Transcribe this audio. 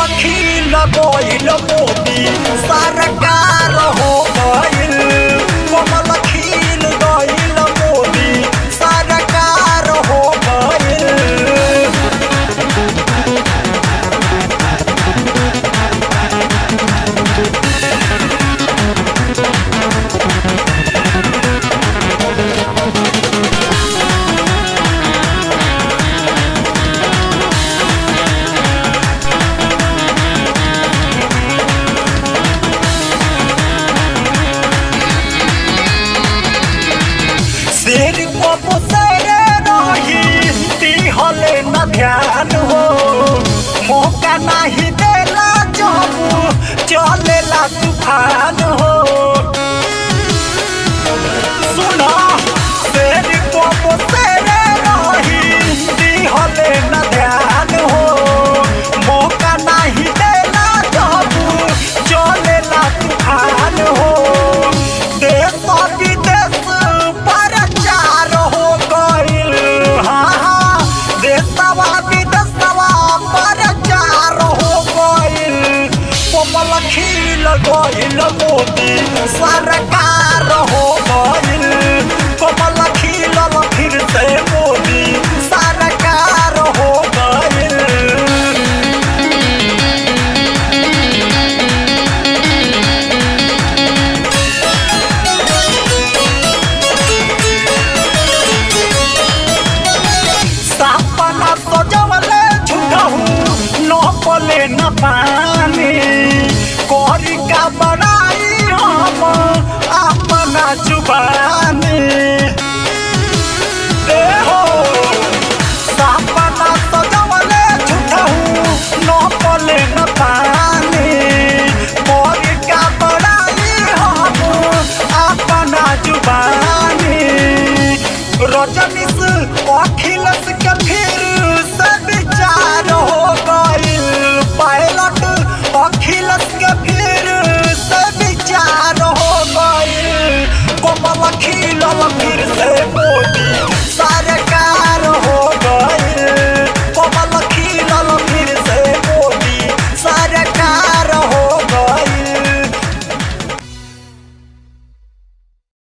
खिल गइल मोदी सरकार हो गइल कमल खिल गइल मोदी सरकार हो गइल शेर को पुसरे रही दिहले न ध्यान हो मौका नहीं देला जब चलेला तूफान हो सुना शेर को पुसरे रही दिहले न ध्यान हो मौका नहीं देला जब चलेला तूफान हो देश विदेश प्रचार हो गइल हाँ हाँ देशवा विदेशवा प्रचार हो गइल कमल खिल गइल मोदी सरकार